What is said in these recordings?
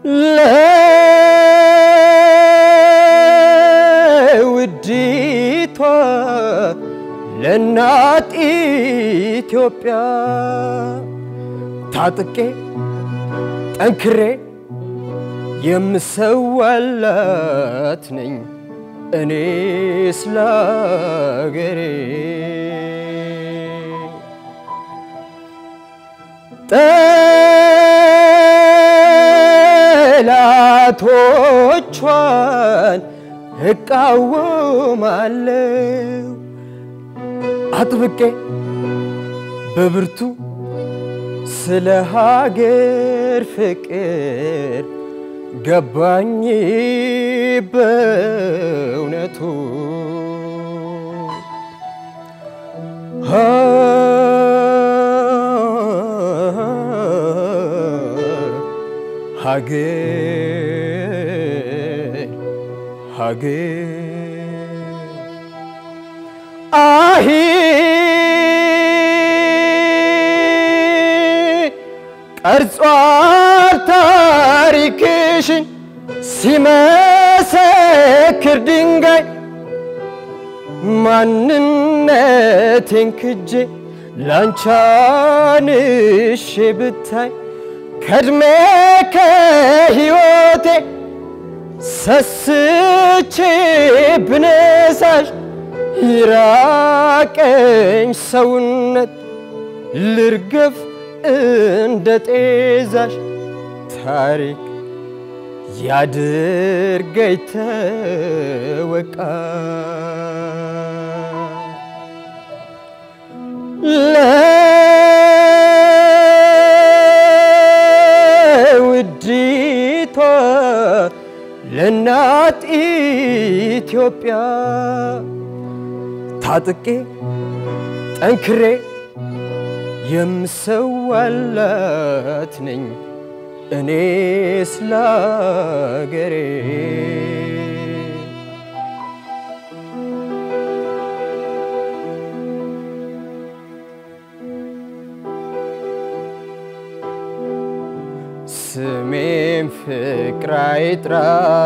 ለውዲቷ ለእናት ኢትዮጵያ ታጥቄ ጠንክሬ የምሰዋላት ነኝ እኔ ስለ አገሬ ጠላቶቿን እቃወማለሁ አጥብቄ በብርቱ ስለ ሀገር ፍቅር ገባኝ በእውነቱ ሀገር ሀገር አሂ ቀርጿል ታሪክሽን ሲመሰክር ድንጋይ ማንነቴን ክጄ ላንቻንሼ ብታይ ከድሜ ከሕይወቴ ሰስቼ ብነሳሽ ይራቀኝ ሰውነት ልርገፍ እንደ ጤዛሽ ታሪክ ያድርገኝ ተወቃ ለውዲቷ ለእናት ኢትዮጵያ ታጥቄ ጠንክሬ የምሰዋላት ነኝ እኔ ስለ አገሬ ስሜም ፍቅር አይጥራ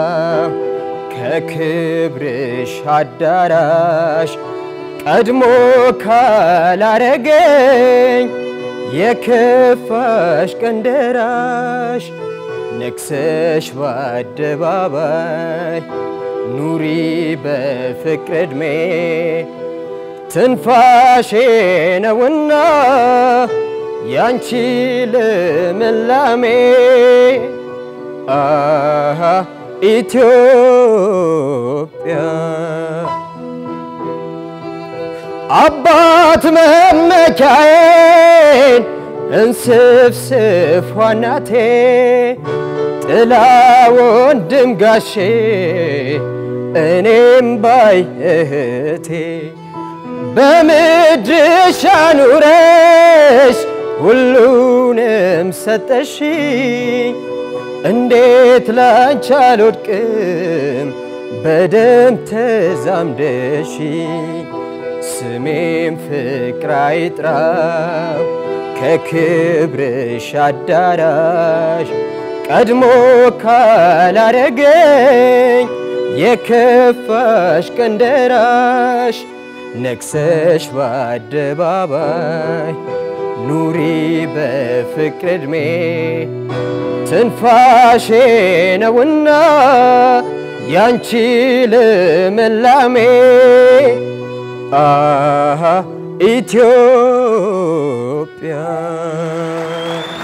ከክብርሽ አዳራሽ ቀድሞ ካላረገኝ የከፋሽ ቀን ደራሽ ነግሰሽ በአደባባይ ኑሪ በፍቅር ዕድሜ ትንፋሼ ነውና ያንቺ ልምላሜ አሃ ኢትዮጵያ አባት መመኪያዬን እንስፍስፍ ዋናቴ ጥላ ወንድም ጋሼ እኔም ባይ እህቴ በምድርሽ አኑረሽ ሁሉንም ሰጠሽኝ እንዴት ላንቺ አልወድቅም በደም ተዛምደሽኝ ስሜም ፍቅር አይጥራው ከክብርሽ አዳራሽ ቀድሞ ካላረገኝ የከፋሽ ቀን ደራሽ ነግሰሽ በአደባባይ ኑሪ በፍቅር ዕድሜ ትንፋሼ ነውና ያንቺ ልምላሜ አሃ ኢትዮጵያ